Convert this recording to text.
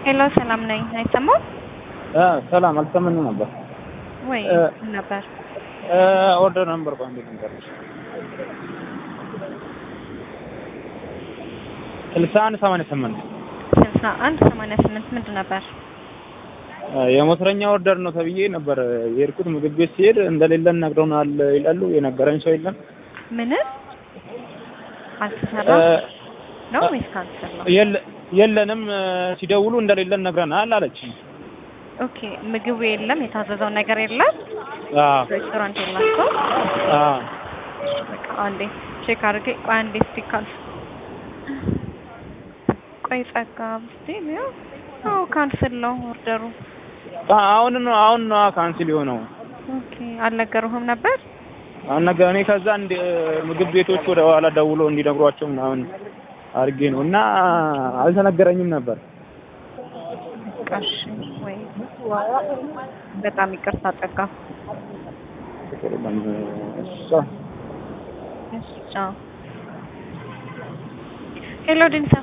ሄሎ ሰላም ነኝ። አይሰማም ሰላም አልሰማንም ነበር ወይ እ ምን ነበር? ኦርደር ነበር ባንድ ልንገርሽ ስልሳ አንድ ሰማንያ ስምንት ስልሳ አንድ ሰማንያ ስምንት ምንድን ነበር? የሞተረኛ ኦርደር ነው ተብዬ ነበር የሄድኩት። ምግብ ቤት ሲሄድ እንደሌለን ነግረውናል ይላሉ። የነገረኝ ሰው የለም። ምንም አልተሰራ ነው ወይስ ካንሰር ነው? የለ- የለንም ሲደውሉ እንደሌለን ነግረናል አለች። ኦኬ ምግቡ የለም፣ የታዘዘው ነገር የለም፣ አዎ ሬስቶራንት የላቸው። አዎ በቃ አንዴ ቼክ አድርጌ ቆይ አንዴ እስቲ ካንስ ቆይ ጸጋ ብስቲ ነው አዎ ካንስል ነው ኦርደሩ። አሁን ነው አሁን ነው ካንስል የሆነው። ኦኬ አልነገሩህም ነበር? አሁን ነገ እኔ ከዛ እንደ ምግብ ቤቶች ወደ ኋላ ደውሎ እንዲነግሯቸው ምናምን አድርጌ ነው እና አልተነገረኝም ነበር። እሺ ወይ በጣም ይቅርታ ጸጋ። እሷ እሺ ቻው። ሄሎ ዲንሳ